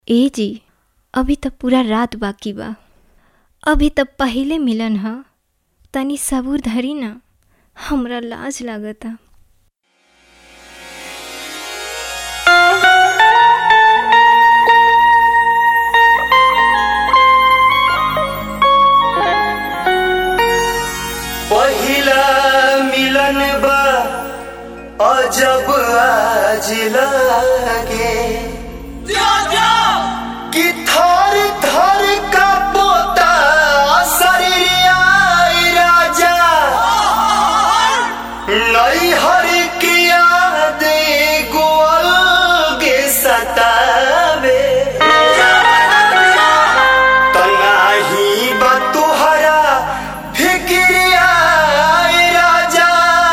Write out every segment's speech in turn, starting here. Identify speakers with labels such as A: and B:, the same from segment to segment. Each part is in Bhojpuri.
A: ए जी अभी त पूरा रात बाकी बा अभी त पहिले मिलन ह तनी सबूर धरी ना हमरा लाज लागता
B: पहिला मिलन बा अजब आज लागे कि थर थर का पोता शरीरिया राजा नई हर की याद गोल के सतावे तनाही बा तुहरा फिक्रिया राजा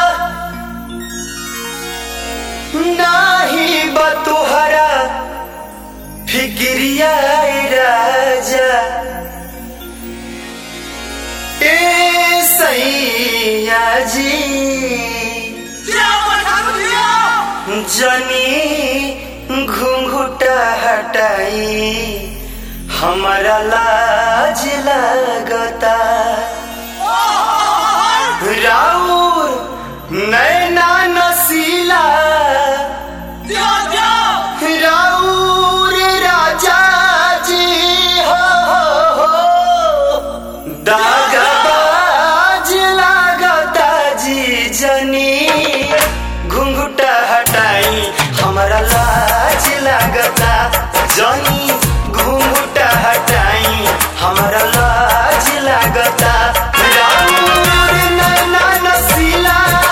B: नाही बा तुहरा फिक्रिया राजा ए सैया जी जनी घुंघुटा हटाई हमारा लाज लगता राउर नैना नसीला राउर राजा जी हो, हो, हो दागबाज लागता जी जनी घुंघुटा हटाई हमारा लाज लागता जनी घुंघुटा हटाई हमारा लाज लागता राउर नैना नसीला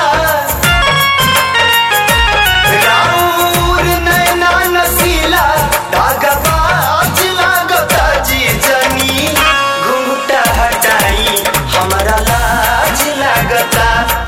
B: राउर नैना नसीला दागबाज लागता जी जनी घुंघटा हटाई हमारा लाज लागता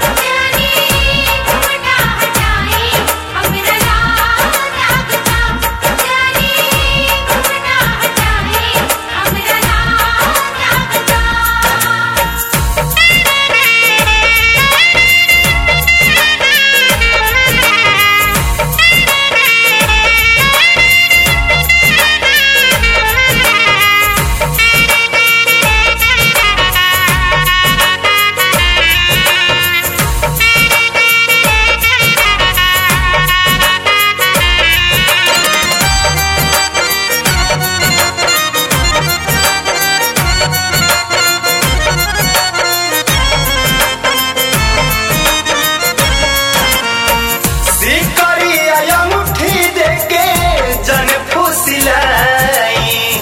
B: सिकरिया अंगूठी देके जन फुसिलाई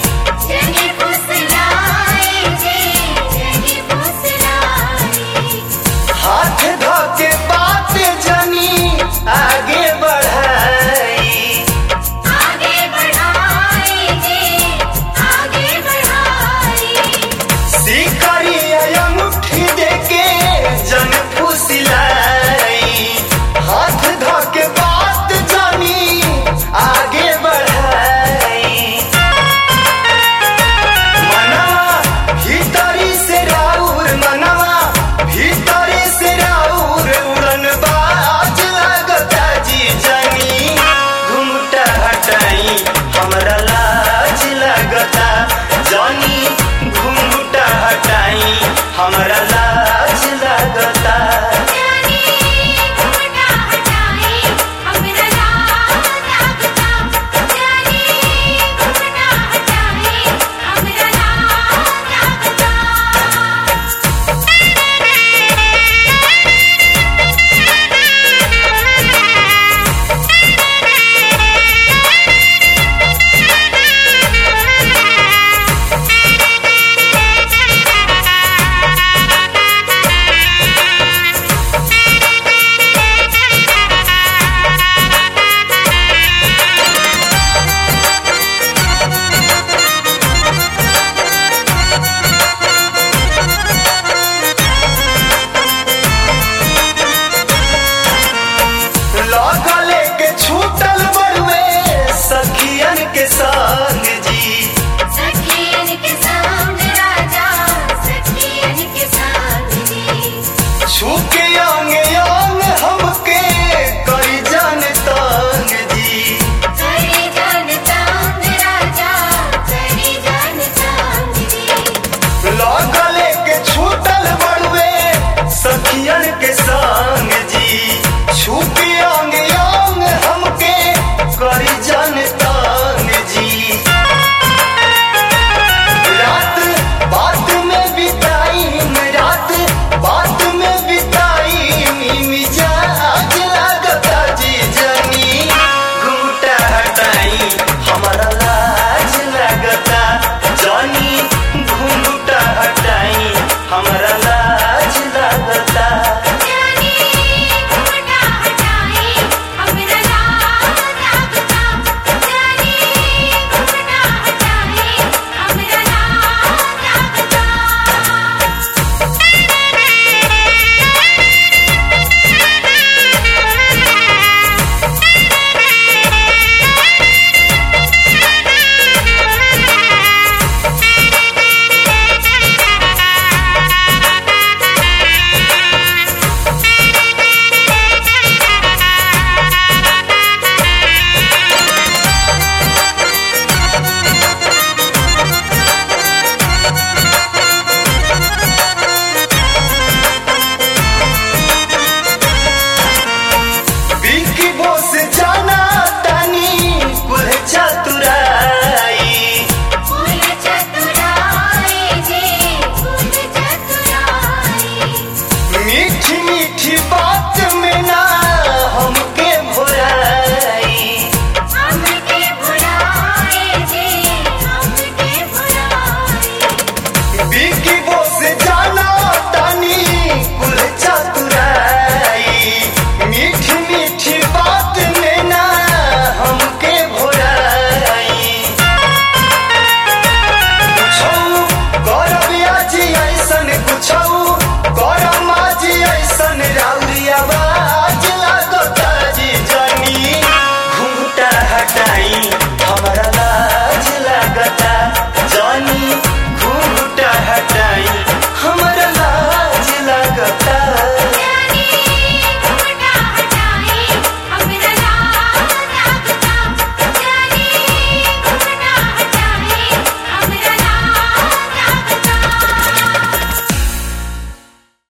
B: हाथ धोके बात जनी आगे बढ़ाई सिकरिया अंगूठी देके जन फुसिलाई हाथ धोके बात जनी आगे बढ़ाई मनवा भीतरी से राउर मनवा भीतरी से राउर उड़न बाज लगता जी जनी घुमटा हटाई हमरा लाज लगता जनी घुमटा हटाई हमरा